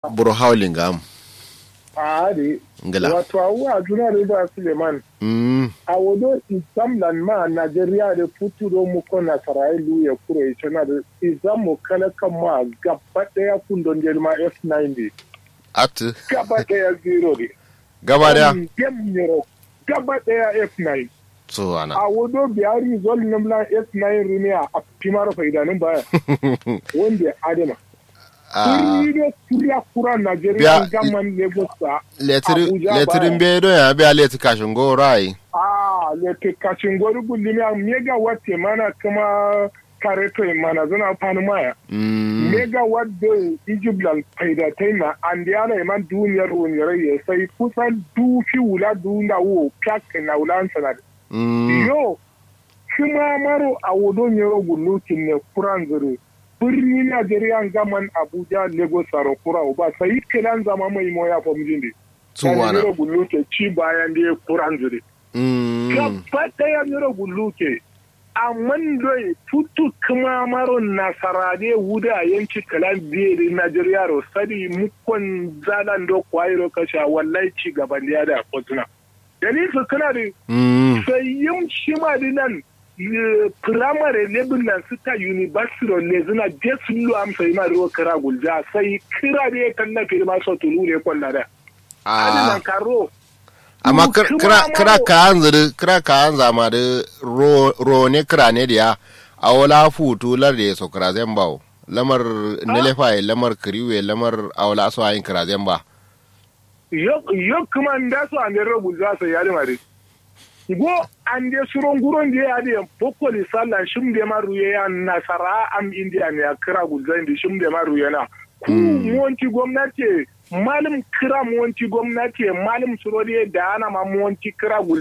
buru howling am a de ngala wato awa juna da ba suleiman mm a wado isamlan ma najeriya da futuro mu ko nasarailu ya kuro ya cana da izamu kala kan ma gaba daya kundon jelma f9 at gaba daya zero ne gaba daya Dem Yoro, gaba daya f9 so ana a wado biyari zol namla f9 rumiya a fimar faidanin baya wanda ya adama a Kuri da kuriya kura Najeriya Biya- gaman Lagos a letirin Abuja letirin baya. be don ya be leti kashin go rai a lete kacin gwari gulimiya mega wate mana kuma kareto mana zana fani maya. mm Mega wadda Ijiblan faidatai na an da yana iman duniyar wuniyar ya sai kusan dufi wula duna wo kyak na wulan sanar. mm Yo, kuma maro a wudon yaro gulukin ne kuran zuru. Birni Najeriya gaman Abuja Lagos Saro kura ba sai kiran zama mai moya famjin ne. so ana Yaro guluke ci bayan da ya kuran zuru. mm gaba ɗaya yaro guluke amma doi tutu kuma maro nasarade wuda yanci kalan biyar Najeriya ro sadi mukon zalan do kwairo kasha wallahi ci gaban da ya da kotuna. Dalil su kana da mm sai yin shi ma dinan firamare level nan suka university ne zina je sun lo amsa yi ma ruwa kira gulja sai kira ne kan na firma so tulu ne kwalla da. a Adinan karo amma Mm, kira kuma kira ma- kira ka hanzari kira ka hanza ma da ro ro ne kira ne da a wala futu lar da so kira zan bawo lamar nelefa lamar kiriwe lamar awla so ayin kira zan ba yo yo kuma nda so ande robu za so yari mari go ande suron guron je ade pokoli sala shim de maru ye ya nasara am india ne ya kira gulzan di shim de maru yana ku monti gwamnati malim kira monti gwamnati malim surodi da ana ma monti kira gul